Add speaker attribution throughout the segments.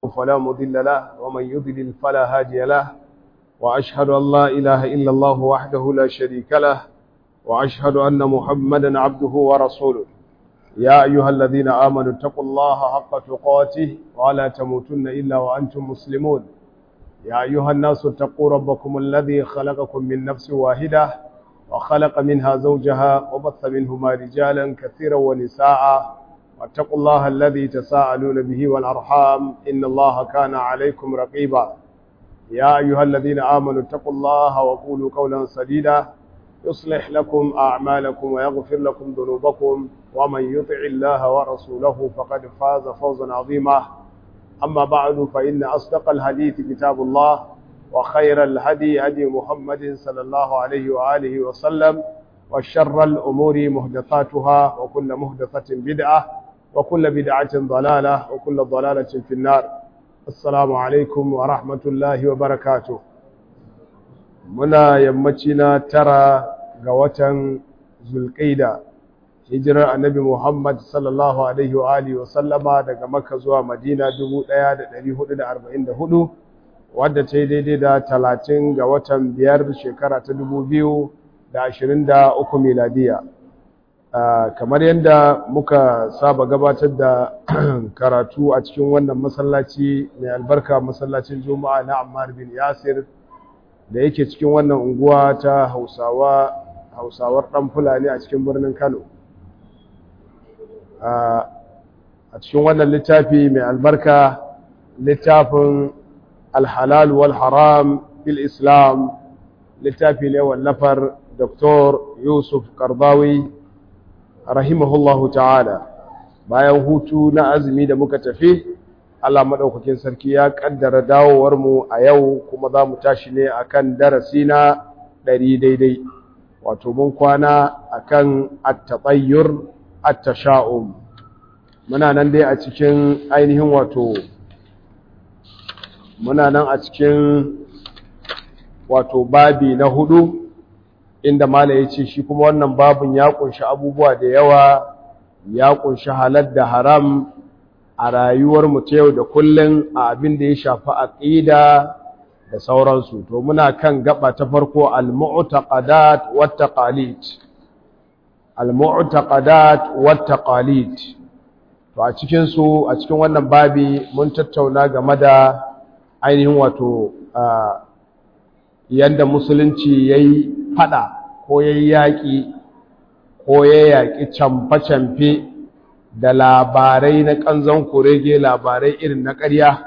Speaker 1: فلا مضل له ومن يضلل فلا هادي له وأشهد أن لا إله إلا الله وحده لا شريك له وأشهد أن محمدا عبده ورسوله يا أيها الذين آمنوا اتقوا الله حق تقاته ولا تموتن إلا وأنتم مسلمون يا أيها الناس اتقوا ربكم الذي خلقكم من نفس واحدة وخلق منها زوجها وبث منهما رجالا كثيرا ونساء واتقوا الله الذي تساءلون به والأرحام إن الله كان عليكم رقيبا يا أيها الذين آمنوا اتقوا الله وقولوا قولا سديدا يصلح لكم أعمالكم ويغفر لكم ذنوبكم ومن يطع الله ورسوله فقد فاز فوزا عظيما أما بعد فإن أصدق الحديث كتاب الله وخير الهدي هدي محمد صلى الله عليه وآله وسلم وشر الأمور مهدثاتها وكل مهدثة بدعة وكل بدعة ضلالة وكل ضلالة في النار السلام عليكم ورحمة الله وبركاته منا يمتنا ترى قوة zulƙaida hijirar annabi Muhammad sallallahu alaihi wa alihi wa sallama daga Makka zuwa Madina 1444 wadda ta yi daidai da 30 ga watan biyar shekara ta 2023 miladiya kamar yadda muka saba gabatar da karatu a cikin wannan masallaci mai albarka masallacin juma'a na Ammar bin Yasir da yake cikin wannan unguwa ta Hausawa hausawar ɗan fulani a cikin birnin kano a cikin wannan littafi mai albarka littafin alhalal wal haram fil islam littafi ne wallafar dr yusuf karbawi rahimahullahu ta'ala bayan hutu na azumi da muka tafi Allah maɗaukakin sarki ya ƙaddara dawowarmu a yau kuma za mu tashi ne akan darasi na ɗari daidai wato mun kwana akan at-tatayyur at-tasha'um muna nan dai a cikin ainihin wato muna nan a cikin wato babi na hudu inda mala yace shi kuma wannan babun ya kunshi abubuwa da yawa ya kunshi halal da haram a rayuwar mu ta yau da kullun a abin da ya shafi aqida da sauransu to muna kan gaba ta farko al-mu'taqadat wat taqalid al-mu'taqadat wat taqalid to a cikin su a cikin wannan babi mun tattauna game da ainihin wato yanda musulunci yayi fada ko yayi yaki ko ya yaki camfe-camfe da labarai na kanzon kurege labarai irin na ƙarya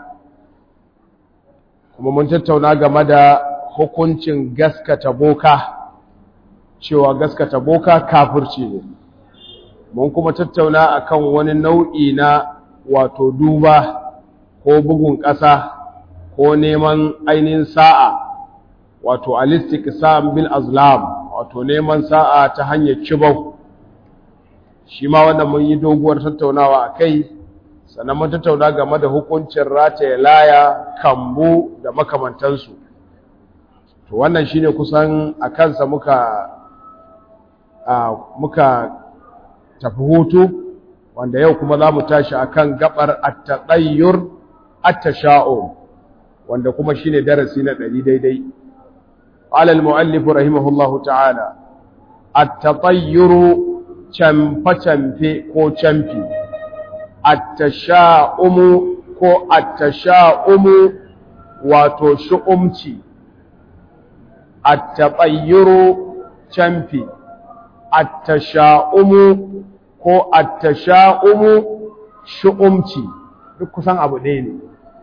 Speaker 1: kuma mun tattauna game da hukuncin gaskata boka cewa gaskata boka kafirci ne mun kuma tattauna akan wani nau'i na wato duba ko bugun ƙasa ko neman ainihin sa'a wato alistik sa'an bil azlam wato neman sa'a ta hanyar kibau shi ma wanda mun yi doguwar tattaunawa a kai sannan mun tattauna game da hukuncin rataye laya kambu da makamantansu to wannan shine kusan a kansa muka muka tafi hutu wanda yau kuma za mu tashi akan gabar at-tatayyur at-tasha'um wanda kuma shine darasi na ɗari daidai qala al-mu'allif rahimahullahu ta'ala at-tatayyur camfe-camfe ko camfi attasha'umu ko attasha'umu wato shu'umci attabayyuru camfi attasha'umu ko attasha'umu shu'umci duk kusan abu ɗaya ne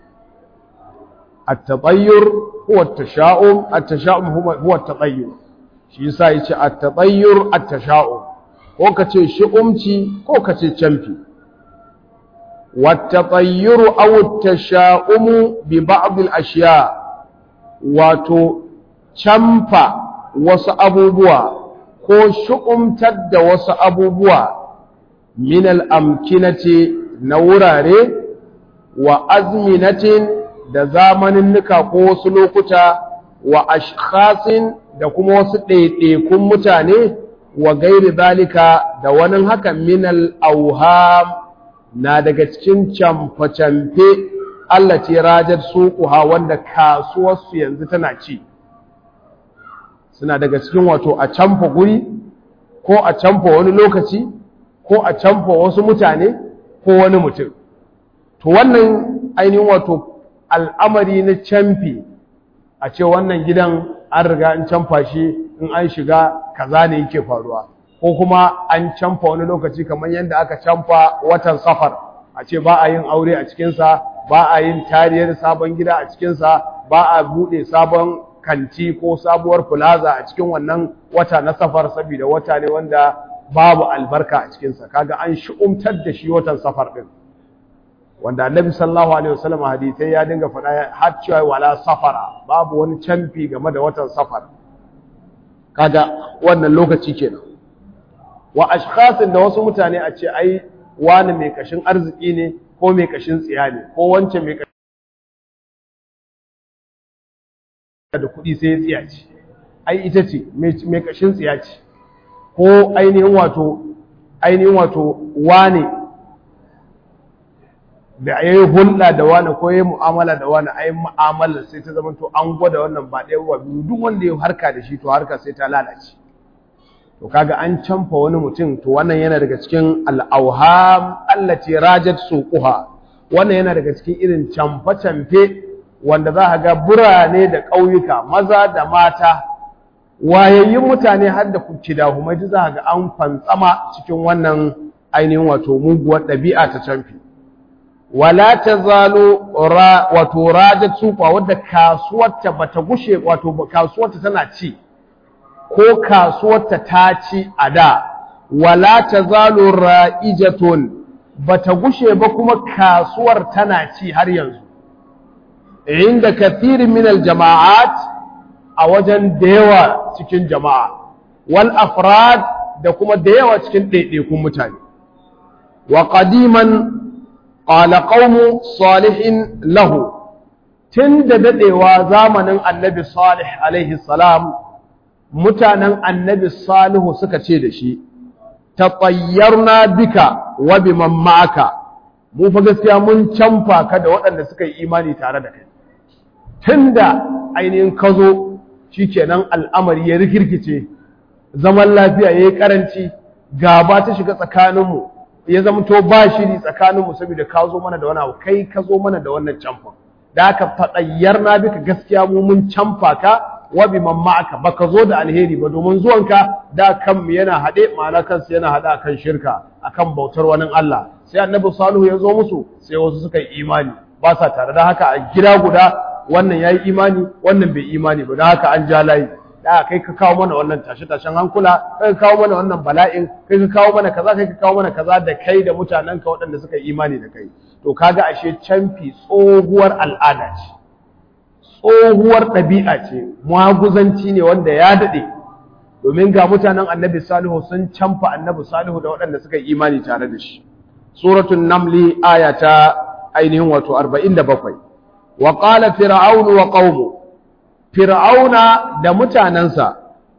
Speaker 1: attabayyur huwa attasha'um attasha'um huwa attabayyur shi yasa yace attabayyur attasha'um ko kace shu'umci ko kace camfi والتطير أو التشاؤم ببعض الأشياء واتو چمفا wasu abubuwa ko shu'umtar da wasu abubuwa min al'amkinati na wurare wa azminatin da zamaninnika ko wasu lokuta wa ashkhasin da kuma wasu ɗaiɗaikun mutane wa gairi zalika da wani haka min al'auham na daga cikin camfe-camfe Allah ce rajar suquha wanda kasuwarsu yanzu tana ci suna daga cikin wato a canfa guri ko a canfa wani lokaci ko a canfa wasu mutane ko wani mutum to wannan ainihin wato al'amari na canfi a ce wannan gidan an riga an canfa shi in an shiga kaza ne yake faruwa ko kuma an canfa wani lokaci kamar yadda aka canfa watan safar a ce ba a yin aure a cikinsa ba a yin tariyar sabon gida a cikinsa ba a buɗe sabon kanti ko sabuwar plaza a cikin wannan wata na safar saboda wata ne wanda babu albarka a cikinsa kaga an shi'umtar da shi watan safar ɗin wanda annabi sallallahu alaihi wasallam hadithai ya dinga faɗa har cewa wala safara babu wani canfi game da watan safar kaga wannan lokaci kenan wa ashkhasin da wasu mutane a ce ai wani mai kashin arziki ne ko mai kashin tsiya ne ko wancan mai kashin da kuɗi sai ya tsiya ce ai ita ce mai kashin tsiya ce ko ainihin wato ainihin wato wane da ya yi hulɗa da wani ko ya yi mu'amala da wani a yi mu'amala sai ta zama to an gwada wannan ba ɗaya ba biyu duk wanda ya harka da shi to harka sai ta lalace to kaga an canfa wani mutum to wannan yana daga cikin al'auham allati rajat suquha wannan yana daga cikin irin canfa canfe wanda za ka ga burane da ƙauyuka maza da mata wayayyun mutane har da kidahumai duk za ka ga an fantsama cikin wannan ainihin wato muguwar ɗabi'a ta canfi wala ta zalo wato rajat suqa wadda kasuwarta bata gushe wato kasuwarta tana ci ko kasuwarta ta ci a da wala ta zalo ra'ijatun bata gushe ba kuma kasuwar tana ci har yanzu inda kathirin min aljama'at a wajen da yawa cikin jama'a wal afrad da kuma da yawa cikin ɗaiɗaikun mutane wa qadiman qala qaumu salihin lahu tun da dadewa zamanin annabi salih alaihi salam mutanen annabi salihu suka ce da shi tatayyarna bika wa biman ma'aka mu fa gaskiya mun canfa ka da waɗanda suka yi imani tare da kai tunda ainihin ka zo shikenan al'amari ya rikirkice zaman lafiya yayi karanci gaba ta shiga tsakaninmu ya zama to ba shiri tsakaninmu saboda ka zo mana da wani abu kai ka zo mana da wannan camfa da aka faɗayyar na bika gaskiya mu mun camfa ka wa bi man ma'aka baka zo da alheri ba domin zuwanka da kanmu yana haɗe ma'ana kansu yana haɗe akan shirka akan bautar wani Allah sai annabi salihu ya zo musu sai wasu suka yi imani ba sa tare da haka a gida guda wannan yayi imani wannan bai imani ba da haka an ja layi da kai ka kawo mana wannan tashe-tashen hankula kai ka kawo mana wannan bala'in kai ka kawo mana kaza kai ka kawo mana kaza da kai da mutanenka waɗanda suka yi imani da kai to kaga ashe canfi tsohuwar al'ada ce tsohuwar ɗabi'a ce maguzanci ne wanda ya daɗe domin ga mutanen annabi salihu sun canfa annabi salihu da waɗanda suka yi imani tare da shi suratul namli aya ta ainihin wato 47 wa qala fir'aunu wa qaumu fir'auna da mutanensa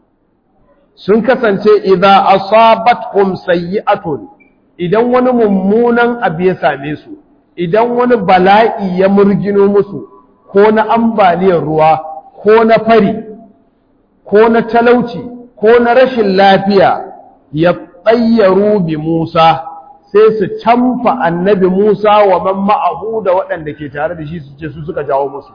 Speaker 1: sun kasance idza asabatkum sayyi'atun idan wani mummunan abu ya same su idan wani bala'i ya murgino musu ko na ambaliyar ruwa ko na fari ko na talauci ko na rashin lafiya ya tsayyaru bi Musa sai su camfa annabi Musa wa man ma'ahu da waɗanda ke tare da shi su ce su suka jawo musu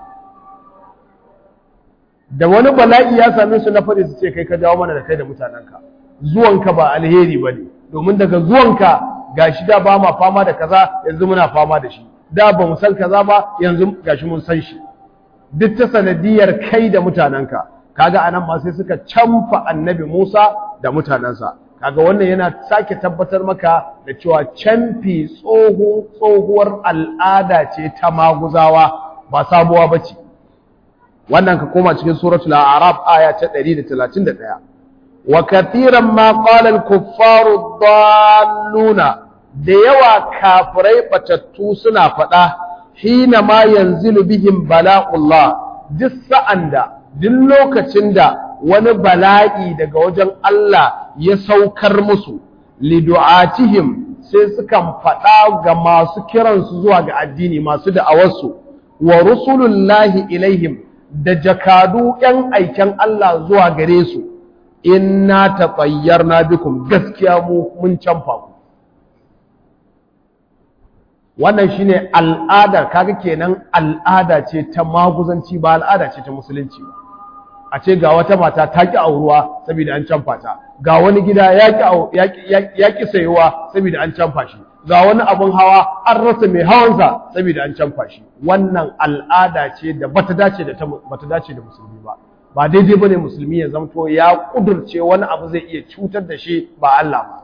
Speaker 1: da wani bala'i ya same su na fari su ce kai ka jawo mana da kai da mutanenka zuwanka ba alheri ba ne domin daga zuwanka ga shi da ba ma fama da kaza yanzu muna fama da shi da ba mu san kaza ba yanzu ga shi mun san shi duk ta sanadiyar kai da mutanenka kaga anan ma sai suka camfa annabi Musa da mutanensa kaga wannan yana sake tabbatar maka da cewa camfi tsoho tsohuwar al'ada ce ta maguzawa ba sabuwa bace wannan ka koma cikin suratul a'raf aya ta 131 wa katiran ma qala al-kuffaru dalluna da yawa kafirai batattu suna faɗa hina ma yanzilu bihim bala'ullah duk sa'an da duk lokacin da wani bala'i daga wajen Allah ya saukar musu lidu'atihim sai sukan faɗa ga masu kiransu zuwa ga addini masu da'awarsu wa rusulullahi ilaihim da jakadu ‘yan aiken Allah zuwa gare su, inna ta tsayyar na bikum gaskiya mu mun canfa ku. Wannan shi ne al'ada, kaga kenan al'ada ce ta maguzanci ba al'ada ce ta musulunci ba. A ce ga wata mata ta ƙi auruwa saboda an canfa ta, ga wani gida ya ƙi sayuwa saboda an canfa shi. ga wani abin hawa an rasa mai hawansa saboda an canfa shi wannan al'ada ce da bata dace da bata dace da musulmi ba ba daidai bane musulmi ya zamto ya kudurce wani abu zai iya cutar da shi ba Allah ba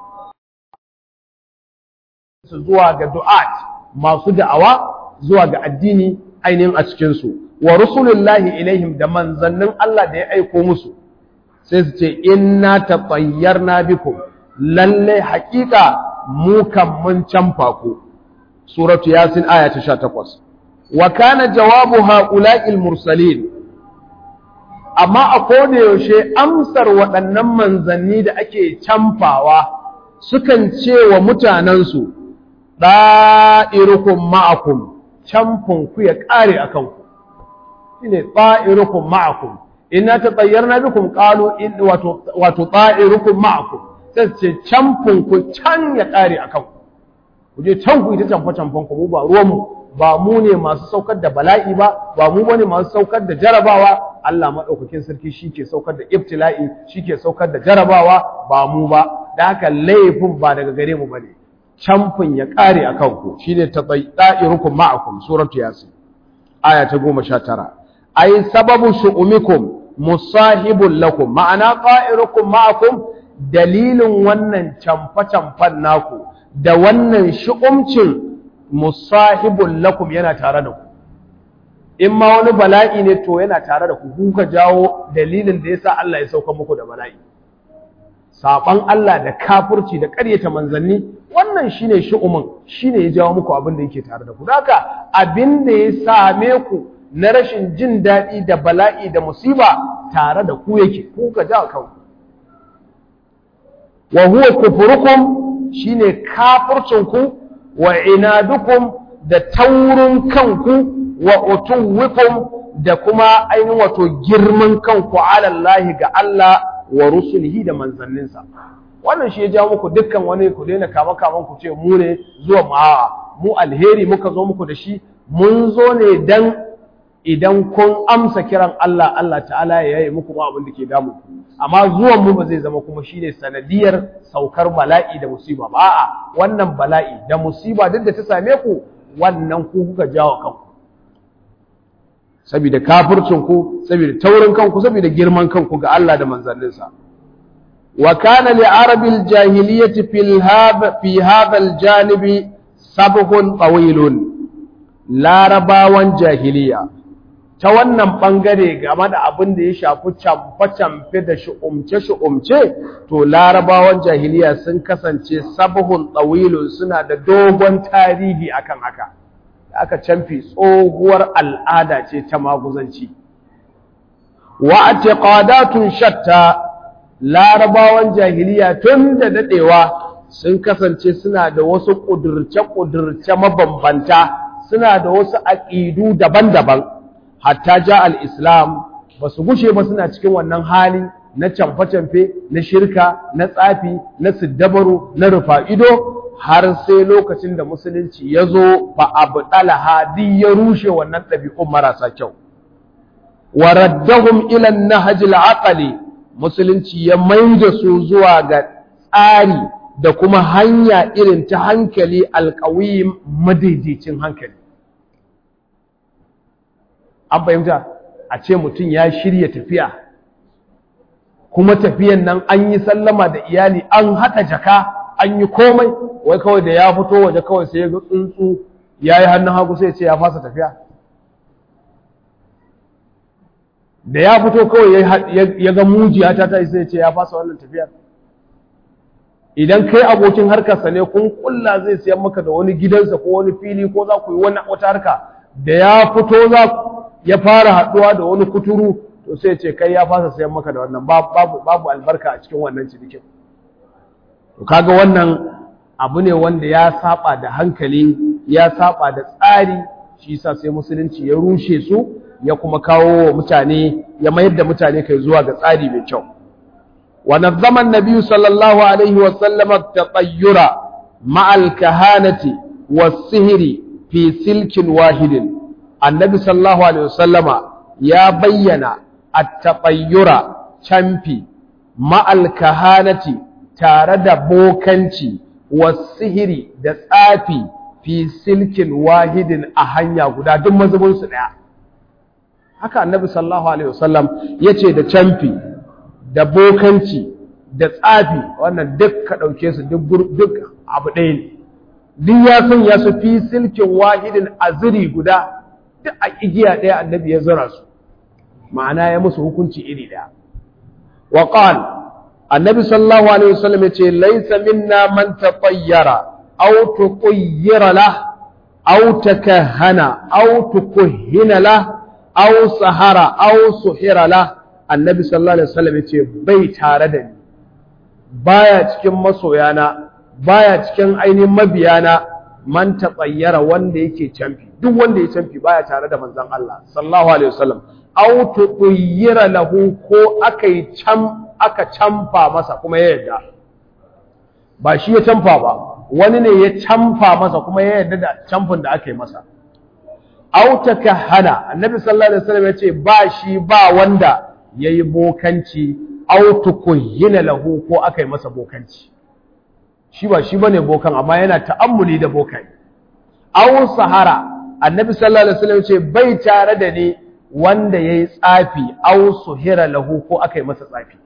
Speaker 1: su zuwa ga du'at masu da'awa zuwa ga addini ainihin a cikin su wa rusulullahi ilaihim da manzannin Allah da ya aiko musu sai su ce inna tatayyarna bikum lalle haƙiƙa mu kan mun canfa ku suratu yasin aya ta 18 wa kana jawabu haula'il mursalin amma a koda yaushe amsar waɗannan manzanni da ake canfawa sukan ce wa mutanensu ɗa'irukum ma'akum camfin ku ya ƙare a kanku shine ɗa'irukum ma'akum inna tatayyarna bikum qalu in wato wato ɗa'irukum ma'akum sai ce camfin ku can ya ƙare a kanku ku je can ku ita camfa camfan ku mu ba ruwanmu ba mu ne masu saukar da bala'i ba ba mu bane masu saukar da jarabawa Allah madaukakin sarki shike saukar da ibtila'i shike saukar da jarabawa ba mu ba da haka laifin ba daga gare mu bane camfin ya ƙare a kanku shine tadairukum ma'akum suratu yasin aya ta 19 ay sababu shu'umikum musahibul lakum ma'ana qa'irukum ma'akum dalilin wannan camfa-camfan naku da wannan shi'umcin musahibul lakum yana tare da ku in ma wani bala'i ne to yana tare da ku kuka jawo dalilin da yasa Allah ya sauka muku da bala'i saban Allah da kafirci da ƙaryata manzanni wannan shine shi'umin shine ya jawo muku abin da yake tare da ku haka abin da ya same ku na rashin jin daɗi da bala'i da musiba tare da ku yake kuka jawo kanku wa huwa kufrukum shine kafircinku wa inadukum da taurin kanku wa utuwikum da kuma ainihin wato girman kanku ala Allah ga Allah wa rusulihi da manzanninsa wannan shi ya jawo muku dukkan wani ku daina kama kaman ku ce mu ne zuwa mu a'a mu alheri muka zo muku da shi mun zo ne dan idan kun amsa kiran Allah Allah ta'ala ya yi muku abin da ke damu amma zuwan mu ba zai zama kuma shine sanadiyar saukar bala'i da musiba ba a'a wannan bala'i da musiba duk da ta same ku wannan ku kuka jawo kanku saboda kafircin ku saboda taurin kanku saboda girman kanku ga Allah da manzanninsa wa kana li arabil jahiliyyati fil hadha fi hadha al janibi sabhun tawilun larabawan jahiliya ta wannan ɓangare game da abin da ya shafi camfe-camfe da shi'umce-shi'umce to larabawan jahiliya sun kasance sabahun tsawilun suna da dogon tarihi akan haka da aka camfi tsohuwar al'ada ce ta maguzanci wa a shatta larabawan jahiliya tun da daɗewa sun kasance suna da wasu ƙudurce-ƙudurce mabambanta suna da wasu aƙidu daban-daban hatta ja al-islam ba su gushe ba suna cikin wannan hali na camfe-camfe na shirka na tsafi na siddabaru na rufa'ido har sai lokacin da musulunci ya zo ba abu hadi ya rushe wannan ɗabi'un marasa kyau wa raddahum ila nahjil aqli musulunci ya maida su zuwa ga tsari da kuma hanya irin ta hankali alƙawim madaidaicin hankali an fahimta a ce mutum ya shirya tafiya kuma tafiyan nan an yi sallama da iyali an haɗa jaka an yi komai wai kawai da ya fito waje kawai sai ya ga tsuntsu ya yi hannun hagu sai ce ya fasa tafiya da ya fito kawai ya ga mujiya ta ta sai ce ya fasa wannan tafiyar idan kai abokin harkarsa ne kun kulla zai siyan maka da wani gidansa ko wani fili ko za ku yi wata harka da ya fito za ya fara haɗuwa da wani kuturu to sai ce kai ya fasa sayan maka da wannan babu babu albarka a cikin wannan cinikin to kaga wannan abu ne wanda ya saba da hankali ya saba da tsari shi yasa sai musulunci ya rushe su ya kuma kawo wa mutane ya mayar da mutane kai zuwa ga tsari mai kyau wa nazzama an-nabi sallallahu alaihi wa sallam at-tatayyura ma'a al-kahanati was-sihri fi silkin wahidin annabi sallallahu alaihi wa sallama ya bayyana at-tatayyura camfi ma'a al-kahanati tare da bokanci was-sihri da tsafi fi silkin wahidin a hanya guda duk mazubinsu ɗaya haka annabi sallallahu alaihi wasallam ya ce da camfi da bokanci da tsafi wannan duk ka ɗauke su duk abu ɗaya ne duk ya san ya su fi silkin wahidin a ziri guda duk a igiya ɗaya annabi ya zura su ma'ana ya musu hukunci iri ɗaya wa qal annabi sallallahu alaihi wasallam ya ce laisa minna man tatayyara أو تطير له أو تكهن أو تكهن له أو سهر أو سحر له النبي صلى الله عليه وسلم يقول bai tare da ni baya cikin masoyana baya cikin ainihin mabiyana man tsayyara wanda yake camfi duk wanda ya camfi baya tare da manzon Allah sallallahu alaihi wasallam aw tuqayyira lahu ko aka yi cam aka camfa masa kuma ya yarda ba shi ya camfa ba wani ne ya camfa masa kuma ya yarda da camfin da aka yi masa autaka hana annabi sallallahu alaihi wasallam ya ce ba shi ba wanda ya yi bokanci autukuhina lahu ko aka yi masa bokanci shi ba shi bane bokan amma yana ta'ammuli da bokai aw sahara annabi sallallahu alaihi wasallam ya ce bai tare da ni wanda yayi tsafi aw suhira lahu ko aka yi masa tsafi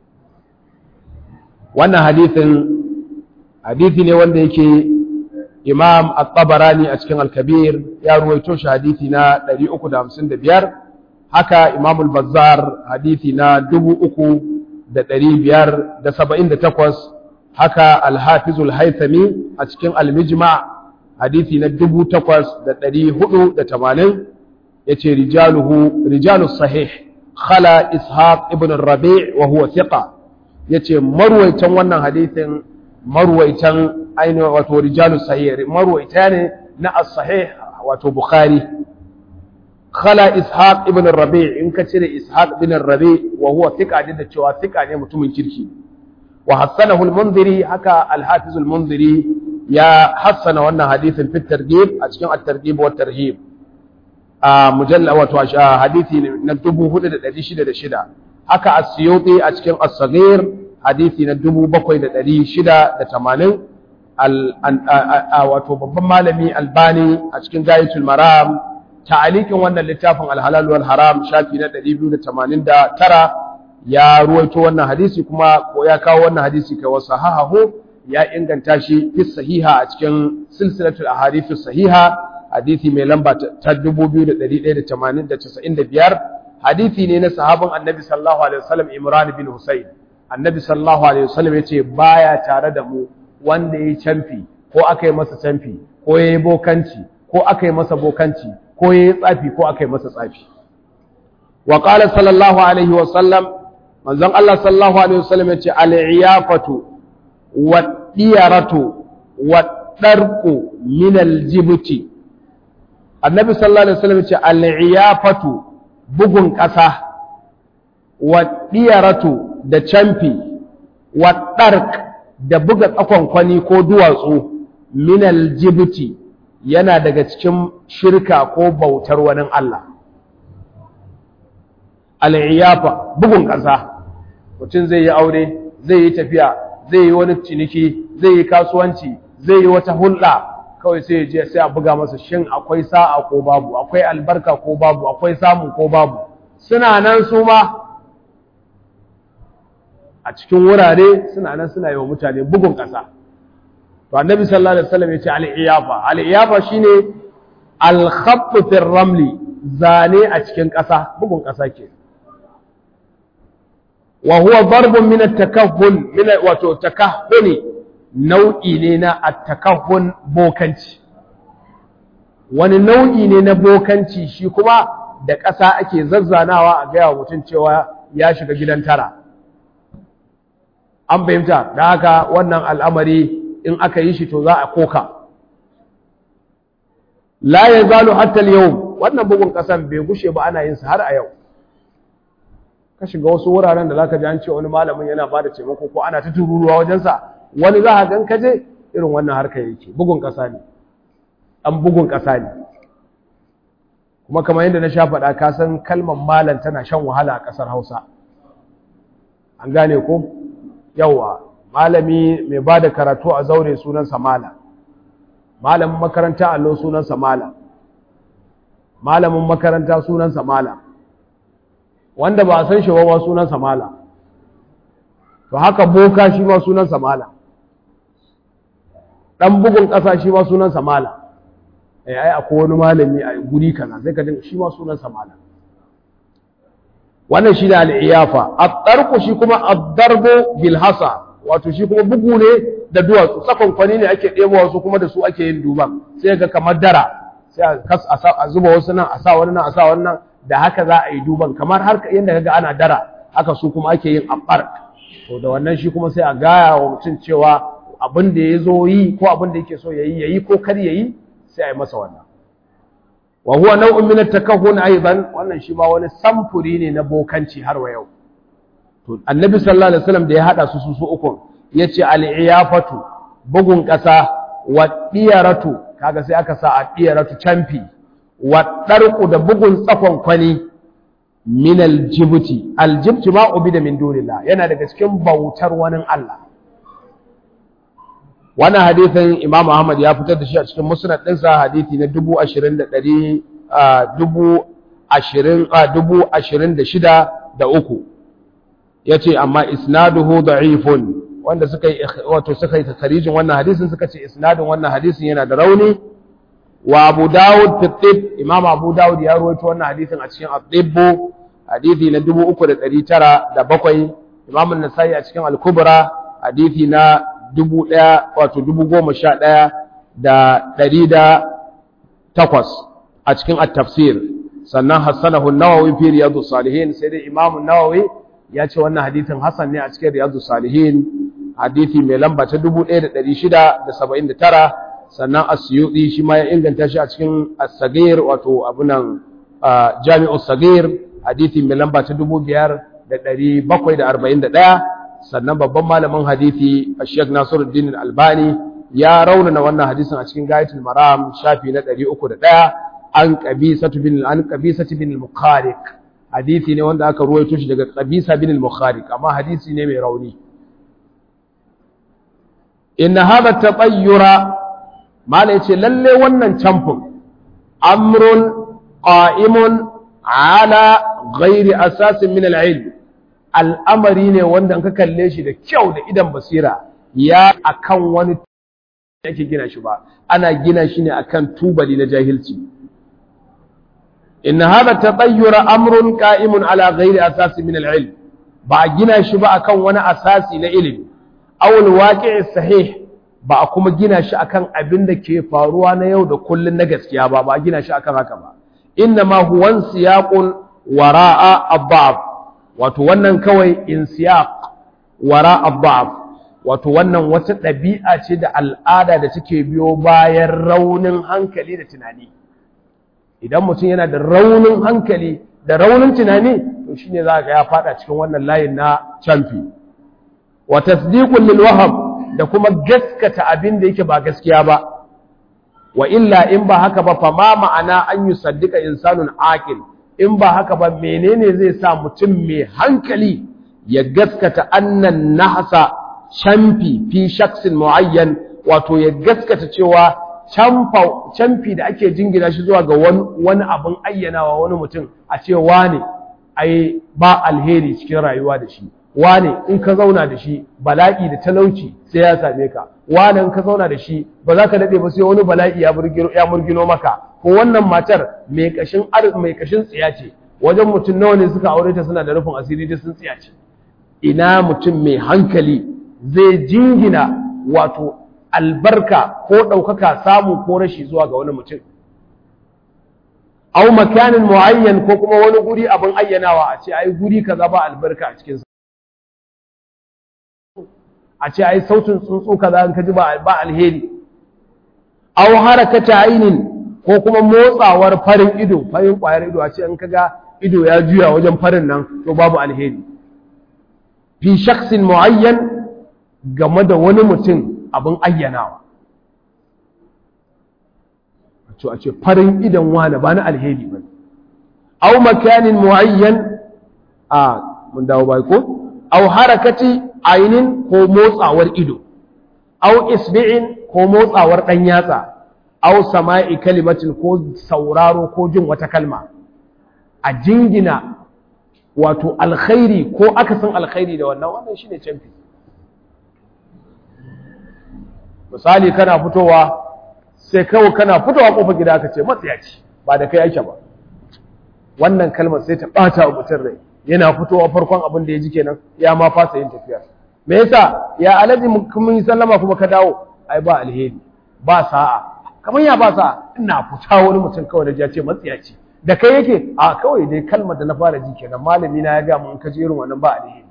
Speaker 1: wannan hadisin hadithi ne wanda yake imam at-tabarani a cikin al-kabir ya ruwaito shi hadithi na 355 haka imam al-bazzar hadithi na 3578 haka al-hafiz al-haythami a cikin al-mijma hadithi na 8480 yace rijaluhu rijalus sahih khala ishaq ibn ar-rabi' wa huwa thiqa yace marwaitan wannan hadithin marwaitan ainihin wato rijalu sahih marwaita ne na as-sahih wato bukhari khala ishaq ibn rabi in ka cire ishaq ibn rabi wa huwa thiqa da cewa thiqa ne mutumin kirki wa hassanahu al-munziri haka al-hafiz al-munziri ya hassana wannan hadisin fi targhib a cikin at-targhib wa tarhib a mujalla wato hadisi na 4606 haka as-suyuti a cikin as-saghir hadisi na dubu bakwai da ɗari shida da tamanin wato babban malami albani a cikin gayatul maram ta'alikin wannan littafin alhalal wal haram shafi na ɗari biyu da tamanin da tara ya ruwaito wannan hadisi kuma ko ya kawo wannan hadisi kai wasu hahahu ya inganta shi fi sahiha a cikin silsilatul ahadithu sahiha hadisi mai lamba ta dubu biyu da ɗari ɗaya da tamanin da casa'in da biyar hadisi ne na sahabin annabi sallallahu alaihi wasallam imran bin husayn annabi sallallahu alaihi wasallam yace baya tare da mu wanda yayi canfi ko aka yi masa canfi ko yayi bokanci ko aka yi masa bokanci ko yayi tsafi ko aka yi masa tsafi wa qala sallallahu alaihi wasallam manzon Allah sallallahu alaihi wasallam yace al-iyafatu wa diyaratu wa darqu min al-jibti annabi sallallahu alaihi wasallam yace al-iyafatu bugun ƙasa wa diyaratu da camfi wa ɗark da buga tsakonkwani ko duwatsu minal jibuti yana daga cikin shirka ko bautar wani Allah. Al'iyafa bugun ƙasa, mutum zai yi aure, zai yi tafiya, zai yi wani ciniki, zai yi kasuwanci, zai yi wata hulɗa, kawai sai je sai a buga masa shin akwai sa'a ko babu, akwai albarka ko babu, akwai samu ko babu. Suna nan su ma a cikin wurare suna nan suna yi wa mutane bugun ƙasa to annabi sallallahu alaihi wasallam yace al-iyafa al-iyafa shine al-khatt fi ramli zane a cikin ƙasa bugun ƙasa ke wa huwa darbun min at-takahhun min wato takahhuni nau'i ne na at-takahhun bokanci wani nau'i ne na bokanci shi kuma da ƙasa ake zazzanawa a gaya wa mutum cewa ya shiga gidan tara an fahimta da haka wannan al'amari in aka yi shi to za a koka la yazalu hatta al-yawm wannan bugun kasan bai gushe ba ana yin sa har a yau ka shiga wasu wuraren da zaka ji an ce wani malamin yana ba da taimako ko ana ta tururuwa wajen sa wani za ka gan ka je irin wannan harkar yake bugun kasa ne an bugun kasa ne kuma kamar yadda na sha faɗa ka san kalmar malam tana shan wahala a ƙasar Hausa an gane ko yawa malami mai ba da karatu a zaure sunansa malam malamin makaranta allo sunansa malam malamin makaranta sunansa malam wanda ba a san shi ba sunansa malam to haka boka shi ma sunansa malam dan bugun ƙasa shi ma sunansa malam eh ai akwai wani malami a guri kaza sai ka dinga shi ma sunansa malam wannan shi da al'iyafa at-tarqu shi kuma ad-darbu bil hasa wato shi kuma bugu ne da duwatsu sakon kwani ne ake ɗebo wasu kuma da su ake yin duban sai ga kamar dara sai a zuba wasu nan a sa wani nan a sa wani nan da haka za a yi duban kamar har yadda kaga ana dara haka su kuma ake yin abbar to da wannan shi kuma sai a gaya wa mutum cewa abin da ya zo yi ko abin da yake so ya yi ya yi ko kar ya yi sai a yi masa wannan wa huwa nau'un min at-takahhun aidan wannan shi ma wani samfuri ne na bokanci har wa yau to annabi sallallahu alaihi wasallam da ya hada su su su uku yace al-iyafatu bugun kasa wa diyaratu kaga sai aka sa a diyaratu champi wa darqu da bugun tsakon kwani min al-jibti al-jibti ma ubida min dunillah yana daga cikin bautar wani Allah wannan hadisin Imam Ahmad ya fitar da shi a cikin musnad ɗinsa hadisi na dubu ashirin da ɗari dubu ashirin dubu ashirin da shida da uku ya ce amma isnaduhu da'ifun wanda suka yi wato suka yi takarijin wannan hadisin suka ce isnadin wannan hadisin yana da rauni wa Abu Dawud fi tib Imam Abu Dawud ya rawaito wannan hadisin a cikin at-tibbu hadisi na dubu uku da ɗari tara da bakwai Imam An-Nasa'i a cikin Al-Kubra hadisi na dubu ɗaya wato dubu goma sha ɗaya da ɗari da takwas a cikin at-tafsir sannan hassanahu nawawi fi riyadu salihin sai dai imamu nawawi ya ce wannan hadithin hasan ne a cikin riyadu salihin hadithi mai lamba ta dubu ɗaya da ɗari shida da saba'in da tara sannan asyuɗi shi ma ya inganta shi a cikin as-sagir wato abunan jami'u sagir hadithi mai lamba ta dubu biyar da ɗari bakwai da arba'in da ɗaya sannan babban malamin hadisi Sheikh Nasiruddin Albani ya raunana wannan hadisin a cikin Gayatul Maram shafi na 301 an qabisatu bin an qabisatu bin al-Mukhariq hadisi ne wanda aka ruwaito shi daga qabisa bin al-Mukhariq amma hadisi ne mai rauni inna hadha tatayyura mala yace lalle wannan camfin amrun qa'imun ala ghairi asasin min al-ilm al'amari ne wanda ka kalle shi da kyau da idan basira ya akan wani yake gina shi ba ana gina shi ne akan tubali na jahilci inna hada tatayyura amrun qa'imun ala ghairi asasi min al-ilm ba gina shi ba akan wani asasi na ilimi aw al-waqi'i sahih ba kuma gina shi akan abin da ke faruwa na yau da kullun na gaskiya ba ba gina shi akan haka ba inna ma huwa siyaqun wara'a ad wato wannan kawai insiyaq wara adda'af wato wannan wata ɗabi'a ce da al'ada da take biyo bayan raunin hankali da tunani idan mutum yana da raunin hankali da raunin tunani to shine za ga ya fada cikin wannan layin na camfi wa tasdiqun lil wahab da kuma gaskata abin da yake ba gaskiya ba wa illa in ba haka ba fa ma ma'ana an yusaddiqa insanun aqil in ba haka ba menene zai sa mutum mai hankali ya gaskata annan nahasa camfi fi shaksin muayyan wato ya gaskata cewa camfi da ake jingina shi zuwa ga wani abin ayyanawa wani mutum a ce wane ai ba alheri cikin rayuwa da shi wane in ka zauna da shi bala'i da talauci sai ya same ka wane in ka zauna da shi ba za ka daɗe ba sai wani bala'i ya murgino maka ko wannan matar mai kashin mai kashin tsiya ce wajen mutum nawa ne suka aure ta suna da rufin asiri da sun tsiya ce ina mutum mai hankali zai jingina wato albarka ko ɗaukaka samu ko rashi zuwa ga wani mutum au makanin muayyan ko kuma wani guri abin ayyanawa a ce ai guri kaza ba albarka a cikin a ce ai sautin tsuntsu kaza in ka ji ba alheri aw harakata ainin ko kuma motsawar farin ido farin ƙwayar ido a ce in kaga ido ya juya wajen farin nan to babu alheri fi shaksin muayyan game da wani mutum abin ayyanawa a ce farin idon wane ba na alheri ba au makanin muayyan a mun dawo bai ko au harakati ainin ko motsawar ido au isbi'in ko motsawar dan yatsa au sama'i kalimatin ko sauraro ko jin wata kalma a jingina wato alkhairi ko akasin alkhairi da wannan wannan shine canfi misali kana fitowa sai kawai kana fitowa kofar gida aka ce matsiyaci ba da kai ake ba wannan kalmar sai ta bata wa mutum rai yana fitowa farkon abin da ya ji kenan ya ma fasa yin tafiya me yasa ya alaji mun yi sallama kuma ka dawo ai ba alheri ba sa'a kamar ya ba sa'a ina fita wani mutum kawai da ya ce matsiyaci da kai yake a kawai dai kalmar da na fara ji kenan malami na ya ga mun kaje irin wannan ba alheri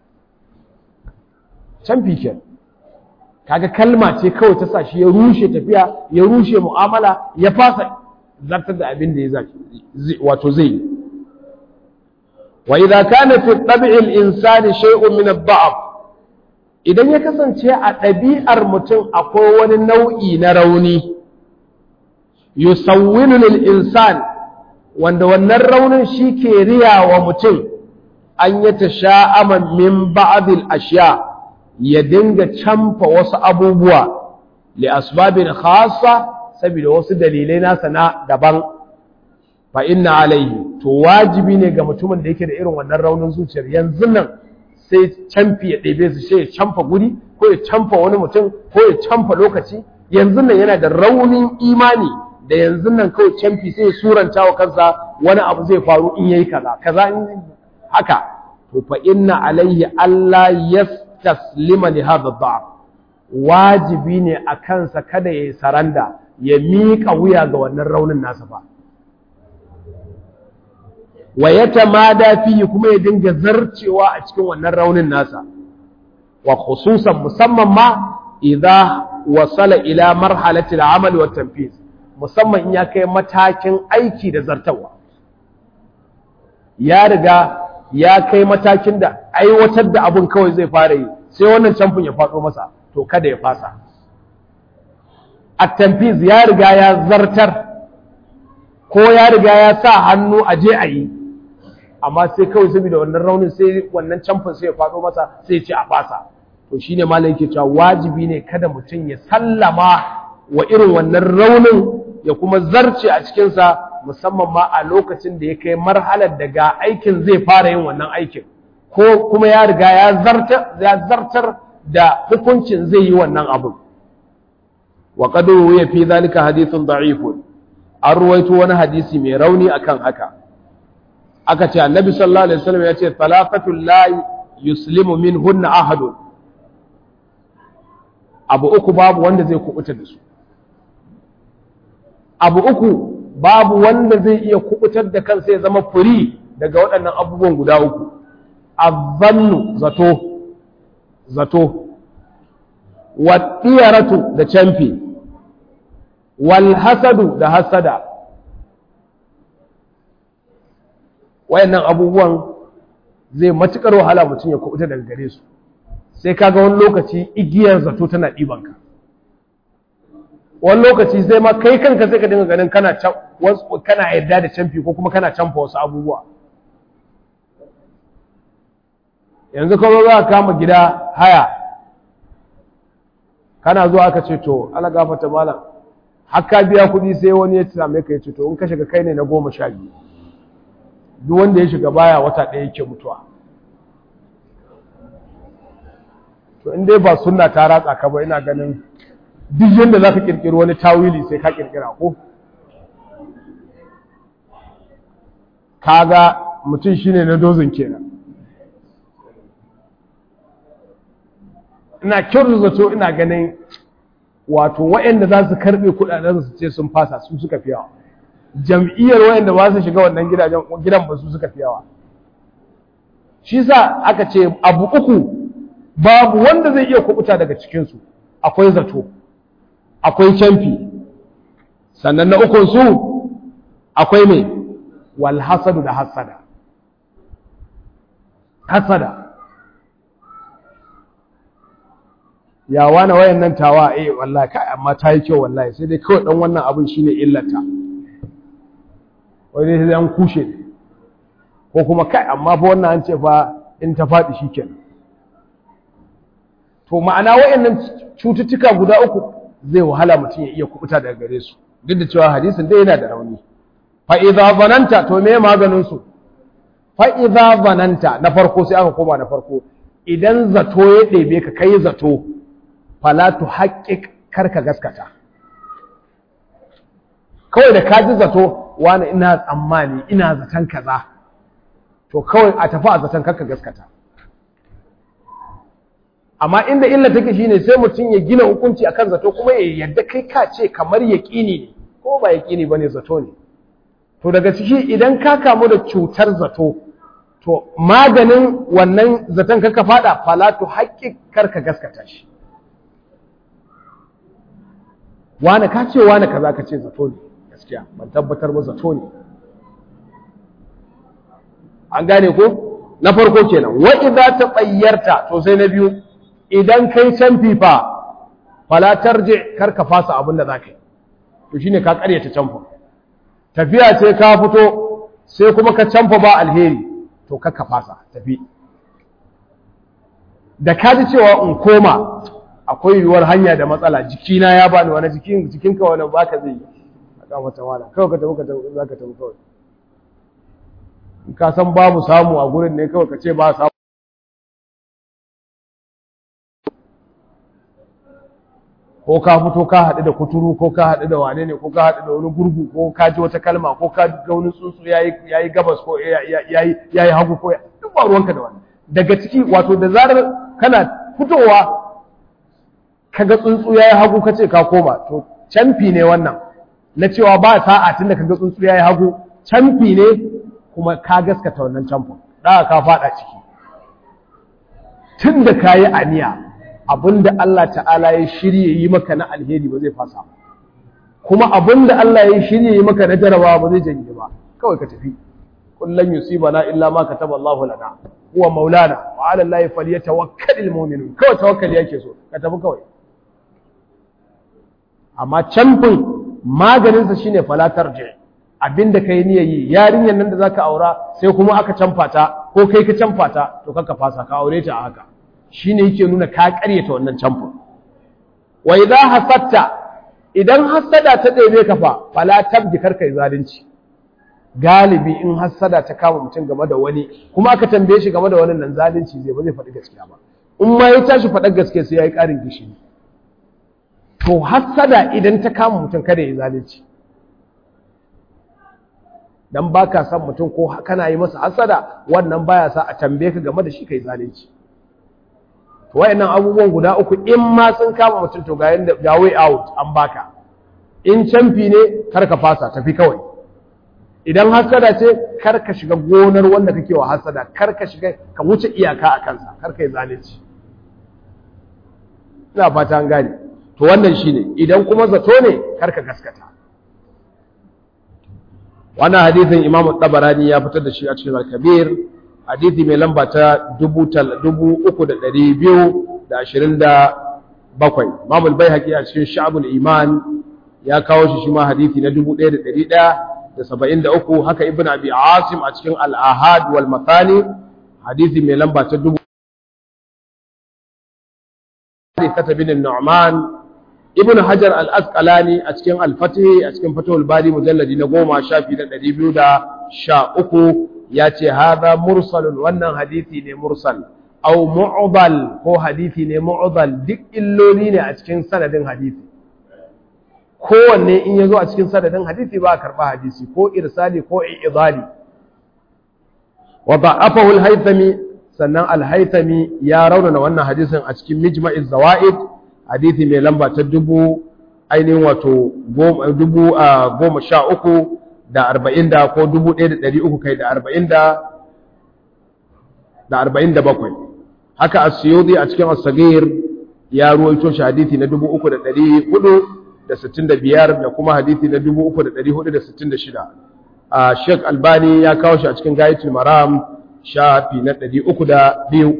Speaker 1: can kenan kaga kalma ce kawai ta sa shi ya rushe tafiya ya rushe mu'amala ya fasa zartar da abin da ya zaki wato zai yi wa idza kana fi tab'i al-insani shay'un min ad-da'f idan ya kasance a ɗabi'ar mutum akwai wani nau'i na rauni yusawwilu lil insan wanda wannan raunin shi ke riya wa mutum an yi tasha'aman min ba'd al-ashya' ya dinga camfa wasu abubuwa li asbabin khassa saboda wasu dalilai nasa na daban fa inna alaihi to wajibi ne ga mutumin da yake da irin wannan raunin zuciyar yanzu nan sai camfi ya ɗebe su sai ya camfa guri ko ya camfa wani mutum ko ya camfa lokaci yanzu nan yana da raunin imani da yanzu nan kawai camfi sai ya suranta wa kansa wani abu zai faru in yayi kaza kaza in haka to fa inna alaihi Allah yas taslima li hadha dha'f wajibi ne a kansa kada ya saranda ya miƙa wuya ga wannan raunin nasa ba wa yatamada fihi kuma ya dinga zarcewa a cikin wannan raunin nasa wa khususan musamman ma idza wasala ila marhalati al-amal wa tanfiz musamman in ya kai matakin aiki da zartawa ya riga ya kai matakin da aiwatar da abun kawai zai fara yi sai wannan camfin ya faɗo masa to kada ya fasa at-tanfiz ya riga ya zartar ko ya riga ya sa hannu a je a yi amma sai kawai saboda wannan raunin sai wannan camfin sai ya faɗo masa sai ya ce a fasa to shine malam yake cewa wajibi ne kada mutum ya sallama wa irin wannan raunin ya kuma zarce a cikinsa musamman ma a lokacin da ya kai marhalar daga aikin zai fara yin wannan aikin ko kuma ya riga ya zartar da hukuncin zai yi wannan abin wa qadru ya fi zalika hadithun da'ifun an ruwaito wani hadisi mai rauni akan haka aka ce annabi sallallahu alaihi wasallam ya ce talaqatul la yuslimu minhunna ahadun abu uku babu wanda zai kubuta da su abu uku babu wanda zai iya kubutar da kansa ya zama furi daga waɗannan abubuwan guda uku azzannu zato zato waɗiyaratu da camfi wal hasadu da hasada wayannan abubuwan zai matukar wahala mutum ya kubuta daga gare su sai kaga wani lokaci igiyar zato tana ɗibanka wani lokaci sai ma kai kanka sai ka dinga ganin kana kana yarda da camfi ko kuma kana camfa wasu abubuwa yanzu kuma za ka kama gida haya kana zuwa aka ce to ala gafata malam haka biya kuɗi sai wani ya same ka ya ce to in ka shiga kai ne na goma sha biyu duk wanda ya shiga baya wata ɗaya yake mutuwa to in dai ba sunna ta ratsa ka ba ina ganin duk yadda za ka ƙirƙiri wani tawili sai ka ƙirƙira ko kaga mutum shine na dozin kenan ina kyautar zato ina ganin wato waɗanda za su karɓe kuɗaɗen su ce sun fasa su suka fi yawa jam'iyyar waɗanda ba su shiga wannan gidajen gidan ba su suka fi yawa shi sa aka ce abu uku babu wanda zai iya kubuta daga cikinsu akwai zato akwai camfi sannan na ukun su akwai me wal hasadu da hasada hasada ya wani wayan nan tawa eh wallahi kai amma ta yi kyau wallahi sai dai kawai dan wannan abin shine illata wai dai sai an kushe ko kuma kai amma fa wannan an ce fa in ta faɗi shikenan to ma'ana wayannan cututtuka guda uku zai wahala mutum ya iya kubuta daga gare su duk da cewa hadisin dai yana da rauni fa idza zananta to me maganin su fa idza zananta na farko sai aka koma na farko idan zato ya ɗebe ka kai zato fala tu haƙiƙ karka gaskata kawai da ka ji zato wani ina tsammani ina zaton kaza to kawai a tafi a zaton karka gaskata amma inda illa take shine sai mutum ya gina hukunci akan zato kuma ya yadda kai ka ce kamar yaƙini ne ko ba yaƙini bane zato ne to daga ciki idan ka kamu da cutar zato to maganin wannan zaton karka fada fala tu haƙiƙ karka gaskata shi wane ka ce wane kaza ka ce zato ne gaskiya ban tabbatar ba zato ne an gane ko na farko kenan wa idza tatayyarta to sai na biyu idan kai can fifa fala tarji kar ka fasa abin da zaka yi to shine ka karyata canfa tafiya ce ka fito sai kuma ka canfa ba alheri to kar ka fasa tafi da ka ji cewa in koma akwai yiwuwar hanya da matsala jikina ya bani wani jikin jikinka wani baka zai yi a kan wata wala kawai ka tafi ka tafi za ka tafi kawai in ka san babu samu a gurin ne kawai ka ce ba samu ko ka fito ka haɗu da kuturu ko ka haɗu da wane ne ko ka haɗu da wani gurgu ko ka ji wata kalma ko ka ga wani tsuntsu ya yi gabas ko ya yi hagu ko duk ba ruwanka da wani daga ciki wato da zarar kana fitowa kaga tsuntsu ya yi hagu ka ce ka koma to canfi ne wannan na cewa ba sa'a tun da kaga tsuntsu ya yi hagu canfi ne kuma ka gaskata wannan canfin ɗaga ka faɗa ciki tun da ka yi aniya abinda Allah ta'ala ya shirye yi maka na alheri ba zai fasa kuma abinda Allah ya shirye yi maka na jarabawa ba zai janye ba kawai ka tafi kullum yusibana illa ma kataba Allahu lana huwa maulana wa ala Allahi falyatawakkalul mu'minun kawai tawakkali yake so ka tafi kawai amma canfin maganinsa shine falatar je abinda kai niyyar yi yarinyar nan da zaka aura sai kuma aka canfa ta ko kai ka canfa ta to kaka fasa ka aure ta a haka shine yake nuna ka karyata wannan canfin wa idza hasatta idan hasada ta ɗebe ka fa fala tabji karka zalunci galibi in hasada ta kama mutum game da wani kuma aka tambaye shi game da wani nan zalunci zai ba zai faɗi gaskiya ba in ma ya tashi faɗar gaskiya sai ya yi ƙarin gishiri to hassada idan ta kama mutum kada ya zalunci dan baka san mutum ko kana yi masa hassada wannan baya sa a tambaye ka game da shi kai zalunci to wayannan abubuwan guda uku in ma sun kama mutum to ga yanda ga way out an baka in canfi ne kar ka fasa tafi kawai idan hassada ce kar ka shiga gonar wanda kake wa hassada kar ka shiga ka wuce iyaka a kansa kar ka yi zalunci ina fata an gane to wannan shine idan kuma zato ne karka gaskata wannan hadithin Imam Tabarani ya fitar da shi a cikin Al-Kabir hadithi mai lamba ta 3227 Imam Al-Baihaqi a cikin Sha'bul Iman ya kawo shi shi ma hadithi na 1173 haka Ibn Abi Asim a cikin Al-Ahad wal Mathani hadithi mai lamba ta 1000 Harithata bin Nu'man Ibn Hajar al-Asqalani a cikin Al-Fatih a cikin Fathul Bari mujalladi na goma shafi na ɗari biyu da sha uku ya ce haza mursalun wannan hadisi ne mursal au mu'dal ko hadisi ne mu'dal duk illoli ne a cikin sanadin hadisi kowanne in ya zo a cikin sanadin hadisi ba a karɓa hadisi ko irsali ko i'idali wa da'afahu al-haythami sannan al-haythami ya raunana wannan hadisin a cikin mijma'iz zawaid hadisi mai lamba ta dubu ainihin wato dubu a goma sha uku da arba'in da ko dubu ɗaya da ɗari uku kai da arba'in da da arba'in da bakwai haka a siyodi a cikin asagir ya ruwaito shi hadisi na dubu uku da ɗari hudu da kuma hadithi na 3466 a Sheikh Albani ya kawo shi a cikin Gayatul Maram shafi na 302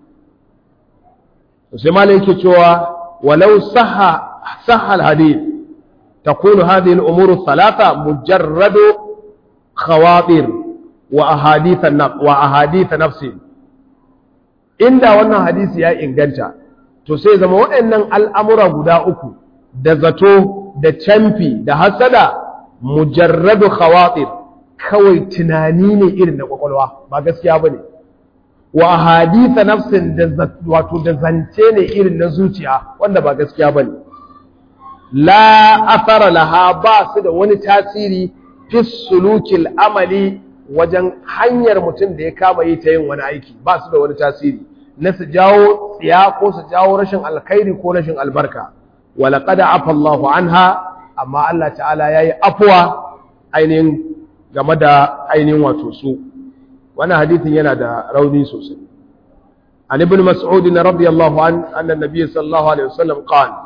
Speaker 1: sai malai yake cewa walau sahha sahha al-hadith takunu hadhihi al-umur ath-thalatha mujarrad khawatir wa ahadith wa ahadith nafsi inda wannan hadisi ya inganta to sai zama waɗannan al'amura guda uku da zato da camfi da hasada mujarradu khawatir kawai tunani ne irin na kwakwalwa ba gaskiya ba ne wa haditha nafsin da wato da zance ne irin na zuciya wanda ba gaskiya ba ne la athara laha ba su da wani tasiri fi sulukil amali wajen hanyar mutum da ya kama yi ta yin wani aiki ba su da wani tasiri na su jawo tsiya ko su jawo rashin alkhairi ko rashin albarka walaƙad afa Allahu anha amma Allah ta'ala yayi afuwa ainihin game da ainihin wato su wannan hadithin yana da rauni sosai an ibn mas'ud radiyallahu an anna nabiy sallallahu alaihi wasallam qala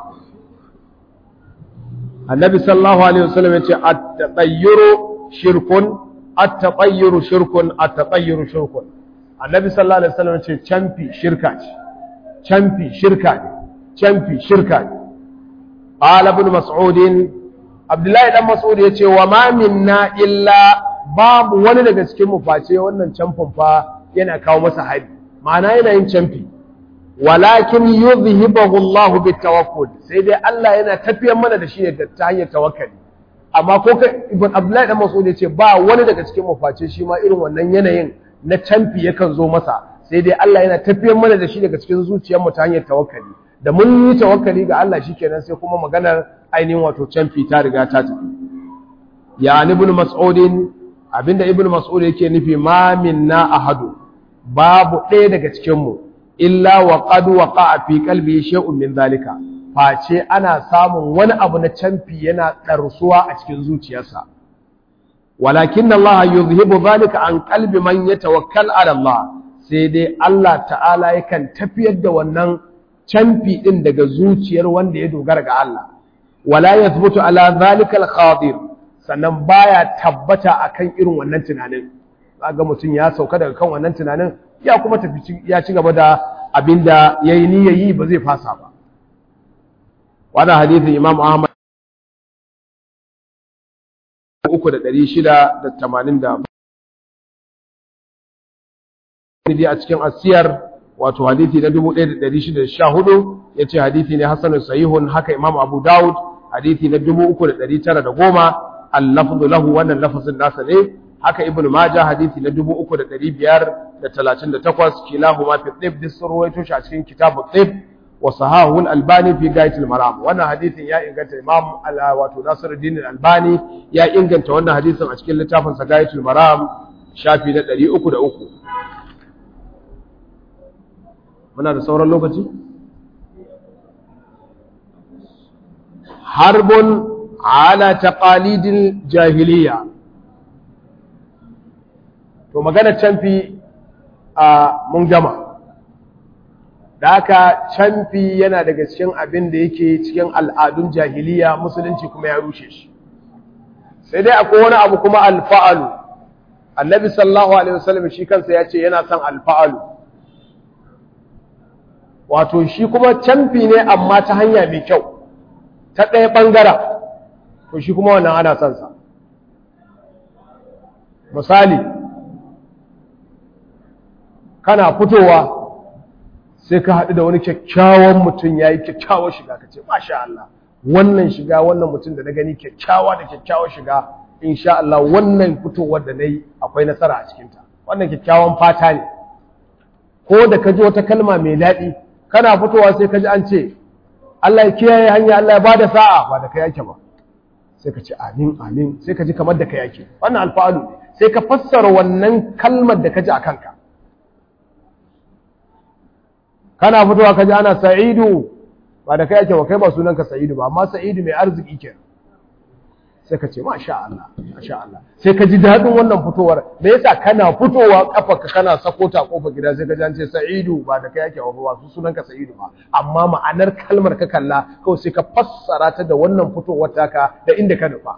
Speaker 1: annabi sallallahu alaihi wasallam yace at-tatayyuru shirkun at-tatayyuru shirkun at-tatayyuru shirkun annabi sallallahu alaihi wasallam yace camfi shirka ce camfi shirka ne camfi shirka ne قال ابن مسعود عبد الله dan Mas'ud yace wa ma minna illa babu wani daga cikin mu face wannan camfin fa yana kawo masa hari ma'ana yana yin camfi walakin yuzhibahu Allah bitawakkul sai dai Allah yana tafiyar mana da shi ne ta hanyar tawakkali amma ko kai ibn Abdullah dan Mas'ud yace ba wani daga cikin mu face shi ma irin wannan yanayin na camfi yakan zo masa sai dai Allah yana tafiyar mana da shi daga cikin zuciyar mu ta hanyar tawakkali da mun yi tawakkali ga Allah shikenan sai kuma maganar ainihin wato canfi ta riga ta tafi ya ibn mas'udin abinda ibn mas'ud yake nufi ma minna ahadu babu ɗaya daga cikin mu illa wa qad waqa'a fi qalbi shay'un min zalika face ana samun wani abu na canfi yana ɗarsuwa a cikin zuciyarsa walakin Allah yuzhibu zalika an qalbi man yatawakkal ala Allah sai dai Allah ta'ala yakan tafiyar da wannan canfi ɗin daga zuciyar wanda ya dogara ga Allah wala yathbutu ala zalika al-khadir sannan baya tabbata akan irin wannan tunanin ga mutum ya sauka daga kan wannan tunanin ya kuma tafi ya ci gaba da abinda yayi niyyayi ba zai fasa ba wannan hadisin Imam Ahmad 3680 a cikin asiyar wato hadithi na 1614 yace hadithi ne hasanun sahihun haka imam abu daud hadithi na 3910 al-lafzu lahu wannan lafazin nasa ne haka ibn majah hadithi na 3538 kilahuma fi tib disruwaito shi a cikin kitabu tib wa sahahu al-albani fi gaitul maram wannan hadithin ya inganta imam wato nasiruddin al-albani ya inganta wannan hadithin a cikin littafin sa gaitul maram shafi na 303 muna da sauran lokaci harbun ala taqalidil jahiliya to magana canfi a mun gama da haka canfi yana daga cikin abin da yake cikin al'adun jahiliya musulunci kuma ya rushe shi sai dai akwai wani abu kuma alfa'alu annabi sallallahu alaihi wasallam shi kansa ya ce yana son alfa'alu wato shi kuma canfi ne amma ta hanya mai kyau ta ɗaya ɓangara to shi kuma wannan ana son sa misali kana fitowa sai ka haɗu da wani kyakkyawan mutum ya yi kyakkyawar shiga ka ce masha Allah wannan shiga wannan mutum da na gani kyakkyawa da kyakkyawar shiga insha Allah wannan fitowar da na yi akwai nasara a cikinta wannan kyakkyawan fata ne ko da ka ji wata kalma mai daɗi kana fitowa sai ka ji an ce Allah ya kiyaye hanya Allah ya bada sa'a ba da kai yake ba sai ka ce amin amin sai ka ji kamar da kai yake wannan alfa'alu sai ka fassara wannan kalmar da ka ji a kanka kana fitowa ka ji ana sa'idu ba da kai yake ba kai ba sunanka sa'idu ba amma sa'idu mai arziki ke sai ka ce masha Allah masha Allah sai ka ji daɗin wannan fitowar me yasa kana fitowa kafarka kana sako ta kofar gida sai ka ji an ce Sa'idu ba da kai yake ba su sunan ka Sa'idu ba amma ma'anar kalmar ka kalla kawai sai ka fassara ta da wannan fitowar taka da inda ka nufa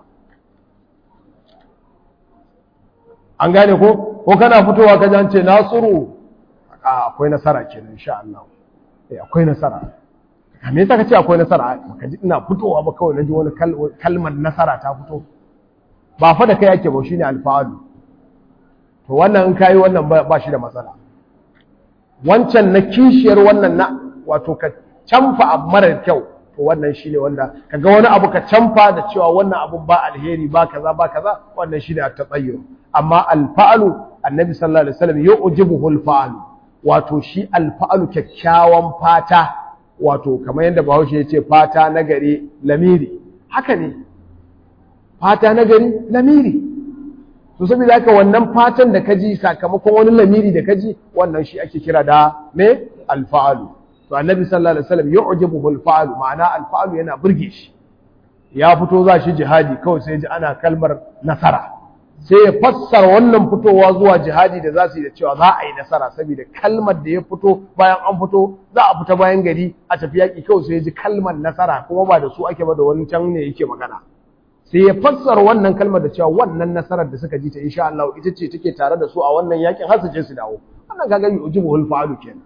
Speaker 1: an gane ko ko kana fitowa ka ji an ce Nasiru akwai nasara kenan insha Allah eh akwai nasara me yasa ka ce akwai nasara ka ji ina fitowa ba kawai na ji wani kalmar nasara ta fito ba fa da kai yake ba shine alfa'alu to wannan in kai wannan ba shi da matsala wancan na kishiyar wannan na wato ka canfa abu marar kyau to wannan shine wanda kaga wani abu ka canfa da cewa wannan abun ba alheri ba kaza ba kaza wannan shine at-tatayyur amma alfa'alu annabi sallallahu alaihi wasallam yu'jibuhu alfa'alu wato shi alfa'alu kyakkyawan fata wato kamar yadda bahaushe ya ce fata na gari lamiri haka ne fata na gari lamiri to saboda haka wannan fatan da kaji sakamakon wani lamiri da kaji wannan shi ake kira da me alfa'alu to annabi sallallahu alaihi wasallam yu'jibuhu alfa'alu ma'ana alfa'alu yana burge shi ya fito za shi jihadi kawai sai ji ana kalmar nasara sai ya fassara wannan fitowa zuwa jihadi da za su yi da cewa za a yi nasara saboda kalmar da ya fito bayan an fito za a fita bayan gari a tafi yaƙi kawai sai ya ji kalmar nasara kuma ba da su ake ba da wani can ne yake magana sai ya fassara wannan kalmar da cewa wannan nasarar da suka ji ta insha Allah ita ce take tare da su a wannan yaƙin har su je su dawo wannan kaga yi ujibu hul fa'alu kenan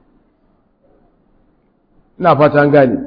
Speaker 1: ina fata an gane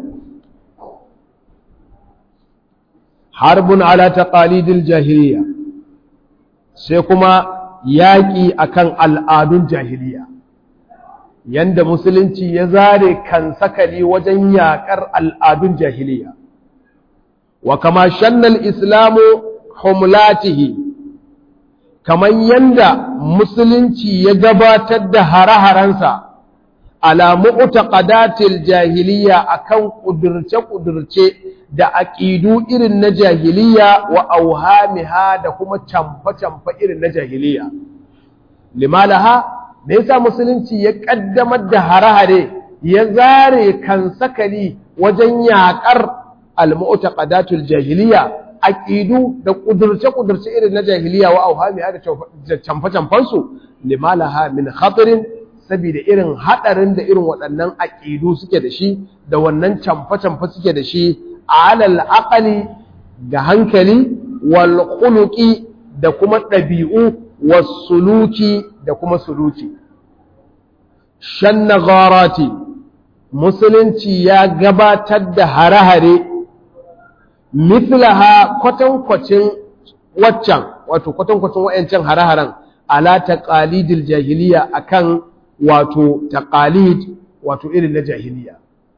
Speaker 1: harbun ala taqalidil jahiliya sai kuma yaƙi akan al'adun jahiliya yanda musulunci ya zare kan sakali wajen yaƙar al'adun jahiliya wa kama shannal islamu humlatihi kaman yanda musulunci ya gabatar da hare-harensa ala mu'taqadatil jahiliya akan kudurce-kudurce da aqidu irin na jahiliya wa auhamiha da kuma camfa-camfa irin na jahiliya limalaha me yasa musulunci ya kaddamar da hare-hare ya zare kan sakali wajen yakar al-mu'taqadatul jahiliya aqidu da kudurce-kudurce irin na jahiliya wa auhamiha da camfa-camfan su limalaha min khatarin saboda irin hadarin da irin waɗannan aqidu suke da shi da wannan camfa-camfa suke da shi alal aqali ga hankali wal khuluqi da kuma ɗabi'u was suluki da kuma suluki shanna gharati musulunci ya gabatar da hare-hare mithlaha kwatankwacin waccan wato kwatankwacin wayancan hare-haren ala taqalidil jahiliya akan wato taqalid wato irin na jahiliya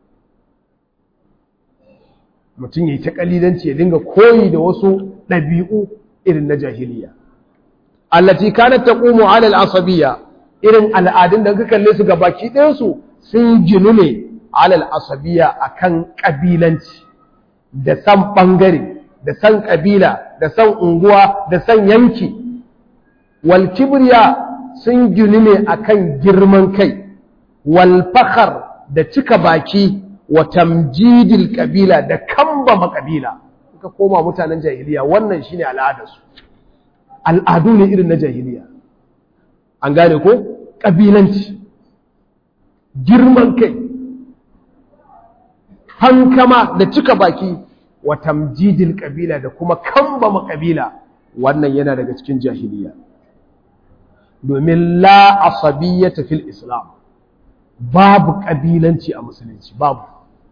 Speaker 1: mutum ya yi ta kalidanci ya dinga koyi da wasu ɗabi'u irin na jahiliya allati kanat taqumu ala al-asabiyya irin al'adun da ka kalle su gabaki ɗayan su sun ginu ne ala al-asabiyya akan kabilanci da san bangare da san kabila da san unguwa da san yanki wal kibriya sun ginu ne akan girman kai wal fakhar da cika baki wa tamjidil kabila da kambama kabila ka koma mutanen jahiliya wannan shine al'adarsu al'adu ne irin na jahiliya an gane ko kabilanci girman kai hankama da cika baki wa tamjidil kabila da kuma kambama kabila wannan yana daga cikin jahiliya domin la asabiyyata fil islam babu kabilanci a musulunci babu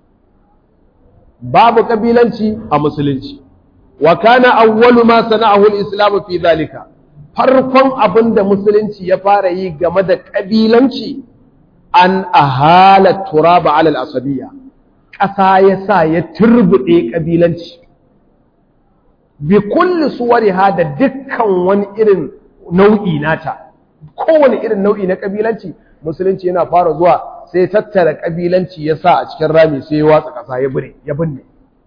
Speaker 1: babu kabilanci a musulunci wa kana awwalu ma sana'ahu al-islam fi dhalika farkon abinda musulunci ya fara yi game da kabilanci an ahala turaba ala al-asabiyya ƙasa ya sa ya turbuɗe kabilanci bi kulli suwariha da dukkan wani irin nau'i nata kowane irin nau'i na kabilanci musulunci yana fara zuwa sai tattara kabilanci ya sa a cikin rami sai ya watsa ƙasa ya bire ya binne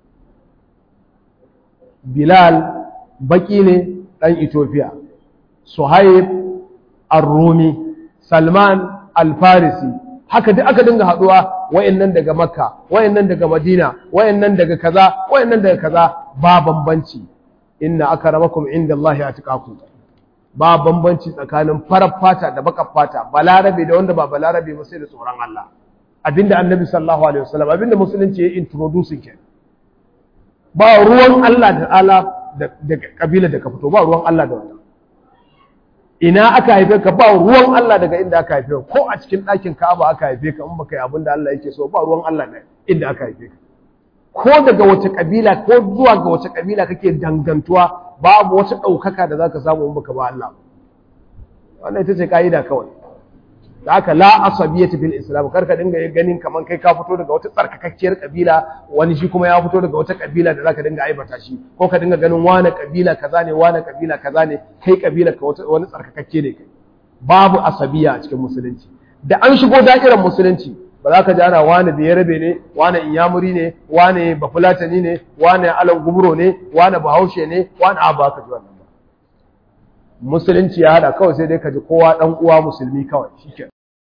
Speaker 1: bilal baki ne ɗan ethiopia suhaib ar-rumi salman al-farisi haka duk aka dinga haɗuwa wayannan daga makka wayannan daga madina wayannan daga kaza wayannan daga kaza ba bambanci inna akramakum indallahi atqakum ba bambanci tsakanin farar fata da bakar fata balarabe da wanda ba balarabe ba sai da tsoron Allah abinda annabi sallallahu alaihi wasallam abinda musulunci ya introduce ke ba ruwan Allah da ala da kabila da ka fito ba ruwan Allah da wannan ina aka haife ka ba ruwan Allah daga inda aka haife ka ko a cikin ɗakin Ka'aba aka haife ka in baka yi abin da Allah yake so ba ruwan Allah ne inda aka haife ka ko daga wace kabila ko zuwa ga wace kabila kake dangantuwa babu wata ɗaukaka da zaka samu in baka ba Allah wannan ita ce ka'ida kawai da aka la asabiyati fil islam kar ka dinga ganin kaman kai ka fito daga wata tsarkakakkiyar kabila wani shi kuma ya fito daga wata kabila da zaka dinga aibata shi ko ka dinga ganin wani kabila kaza ne wani kabila kaza ne kai kabila ka wani tsarkakakke ne kai babu asabiya a cikin musulunci da an shigo da'irar musulunci ba za ka ji ana wani da yarabe ne wani inyamuri ne wani bafulatani ne wani alan gumro ne wani bahaushe ne wani abu ka ji wannan ba musulunci ya hada kawai sai dai ka ji kowa dan uwa musulmi kawai shike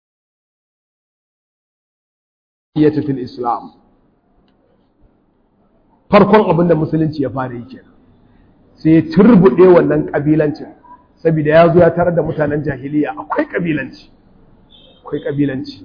Speaker 1: yata fil islam farkon abin da musulunci ya fara yi kenan sai ya turbude wannan kabilancin saboda ya zo ya tarar da mutanen jahiliya akwai kabilanci akwai kabilanci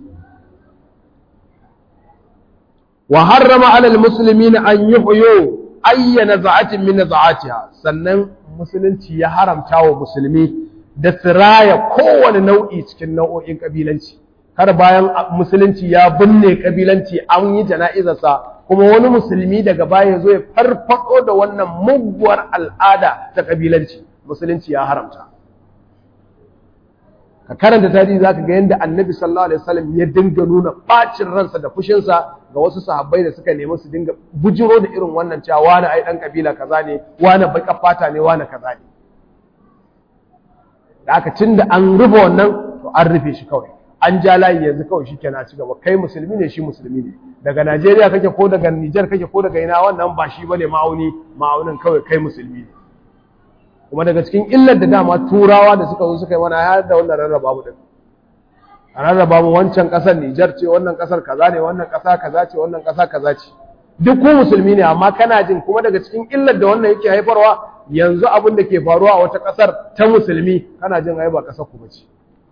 Speaker 1: wa harrama alal muslimin an yuhyu ayyana za'atin min za'atiha sannan musulunci ya haramta wa musulmi da siraya kowane nau'i cikin nau'o'in kabilanci har bayan musulunci ya binne kabilanci an yi jana'izarsa kuma wani musulmi daga baya zo ya farfado da wannan muguwar al'ada ta kabilanci musulunci ya haramta ka karanta tarihi zaka ga yadda annabi sallallahu alaihi wasallam ya dinga nuna bacin ransa da fushinsa ga wasu sahabbai da suka nemi su dinga bujiro da irin wannan cewa wani ai dan kabila kaza ne wani baka fata ne wani kaza ne da aka tunda an rufe wannan to an rufe shi kawai an ja layi yanzu kawai shi kenan ci gaba kai musulmi ne shi musulmi ne daga Najeriya kake ko daga Niger kake ko daga ina wannan ba shi bane ma'auni ma'aunin kawai kai musulmi ne kuma daga cikin illar da dama turawa da suka zo suka yi mana har da wannan rarraba mu din a rarraba mu wancan kasar Niger ce wannan kasar kaza ne wannan kasa kaza ce wannan kasa kaza ce duk ku musulmi ne amma kana jin kuma daga cikin illar da wannan yake haifarwa yanzu abin da ke faruwa a wata kasar ta musulmi kana jin ai ba kasar ku bace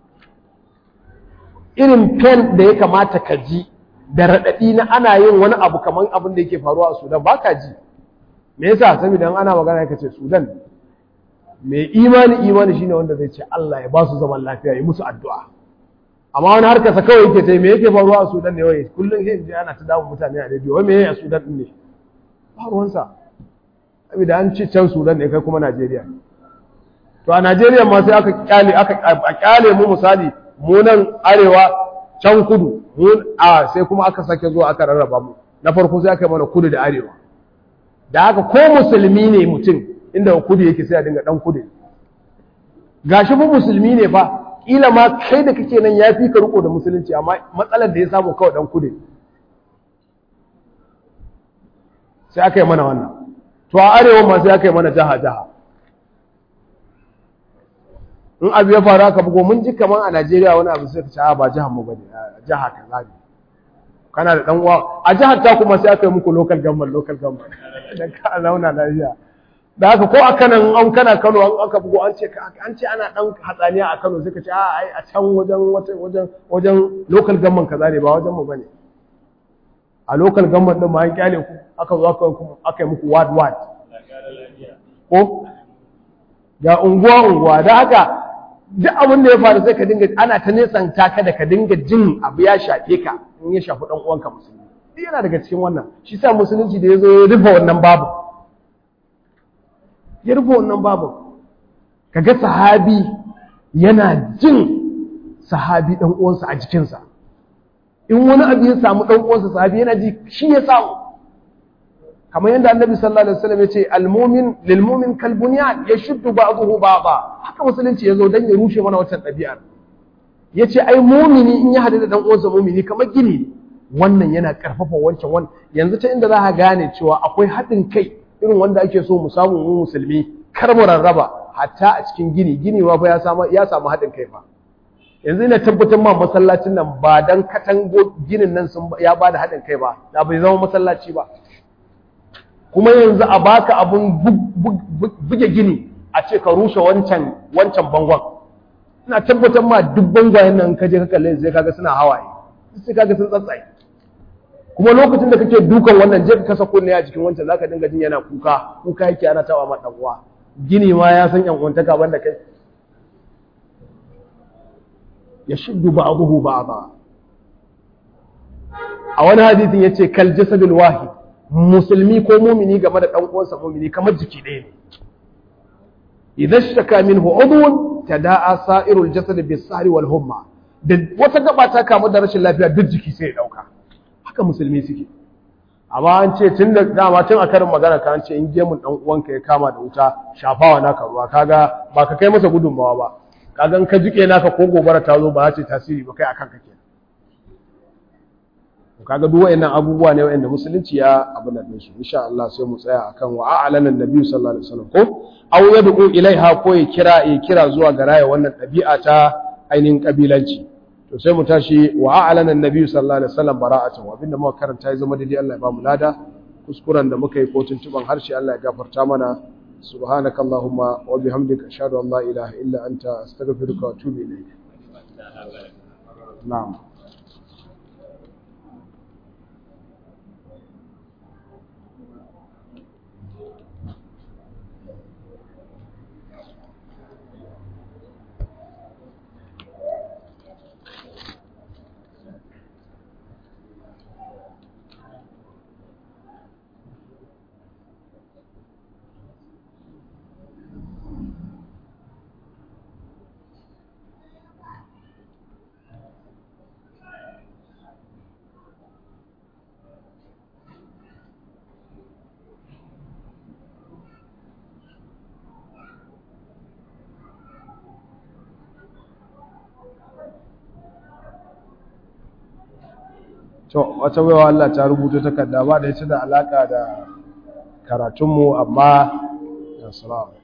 Speaker 1: irin pen da ya kamata ka ji da raɗaɗi na ana yin wani abu kamar abin da yake faruwa a Sudan ba ka ji me yasa saboda ana magana ya ce Sudan mai imani imani shine wanda zai ce Allah ya ba su zaman lafiya ya musu addu'a amma wani harkarsa kawai yake ce me yake faruwa a Sudan ne wai kullum sai je ana ta dawo mutane a rediyo wai me yake a Sudan din ne ba ruwansa saboda an ci can Sudan ne kai kuma Najeriya to a Najeriya ma sai aka kyale aka kyale mu misali mu nan arewa can kudu mu a sai kuma aka sake zuwa aka rarraba mu na farko sai aka mana kudu da arewa da haka ko musulmi ne mutum inda kudu yake sai a dinga dan kudu gashi mu musulmi ne fa kila ma kai da kake nan ya fi ka riko da musulunci amma matsalar da ya samu kawai dan kudu sai aka yi mana wannan to a arewa ma sai aka yi mana jaha jaha in abu ya faru aka bugo mun ji kaman a Najeriya wani abu sai ka ce a ba jihar mu bane jaha kaza ne kana da dan uwa a jihar ta kuma sai aka yi muku local government local government dan ka zauna lafiya da haka ko a kanan an kana Kano an aka bugo an ce an ce ana dan hatsaniya a Kano sai ka ce a ai a can wajen wajen wajen local government kaza ne ba wajen mu bane a local government din ma an kyale ku aka zo aka aka yi muku ward ward ko ga unguwa unguwa da haka duk abin da ya faru sai ka dinga ana ta nesanta ka da ka dinga jin abu ya shafe ka in ya shafi dan uwanka musulmi duk yana daga cikin wannan shi sa musulunci da ya zo ya rufe wannan babu ya rufe wannan babu kaga sahabi yana jin sahabi dan uwansa a jikinsa in wani abu ya samu dan uwansa sahabi yana ji shi ya samu kamar yadda annabi sallallahu alaihi wasallam ya ce almumin lilmumin kalbunyan yashuddu ba'dahu ba'dha haka musulunci yazo dan ya rushe mana wancan ɗabi'ar yace ai mumini in ya hadu da dan uwansa mumini kamar gini wannan yana karfafa wancan wannan yanzu ta inda za ka gane cewa akwai haɗin kai irin wanda ake so mu samu mu musulmi kar mu rarraba hatta a cikin gini gini ma fa ya samu ya samu haɗin kai fa yanzu ina tabbatar ma masallacin nan ba dan katango ginin nan sun ya bada haɗin kai ba da bai zama masallaci ba kuma yanzu a baka abun buge gini a ce ka rushe wancan wancan bangon ina tabbatar ma duk bangwayen nan ka je ka kalle sai kaga suna hawaye sai kaga sun tsatsaye kuma lokacin da kake dukan wannan je ka kasa kunne a jikin wancan zaka dinga jin yana kuka kuka yake ana tawa ma dan uwa gini ma ya san yan uwantaka banda kai yashuddu ba'dahu ba'dha a wani hadisin yace kal jasadul wahid musulmi ko mumini game da dan uwansa mumini kamar jiki ɗaya ne idan shaka minhu udhun tada'a sa'irul jasad bis-sahri wal humma da wata gaba ta kamu da rashin lafiya duk jiki sai ya dauka haka musulmi suke amma an ce tun da dama tun a karin magana ka an ce in gemun dan uwanka ya kama da wuta shafawa naka ruwa kaga ba ka kai masa gudunmawa ba kaga in ka jike naka ko gobara ta zo ba za ta tasiri ba kai akan ka kenan kaga duk wayannan abubuwa ne wayanda musulunci ya abu nan su insha Allah sai mu tsaya akan wa a'lana annabi sallallahu alaihi wasallam ko aw yad'u ilaiha ko ya kira ya kira zuwa ga raya wannan ɗabi'a ta ainihin kabilanci to sai mu tashi wa a'lana annabi sallallahu alaihi wasallam bara'atan abinda muka karanta ya zama daidai Allah ya ba mu lada kuskuren da muka yi ko tuntuban harshe Allah ya gafarta mana subhanaka allahumma wa bihamdika ashhadu an la ilaha illa anta astaghfiruka wa atubu ilayk na'am to wata baiwa Allah ta rubuta takarda ba da ita da alaka da karatunmu amma assalamu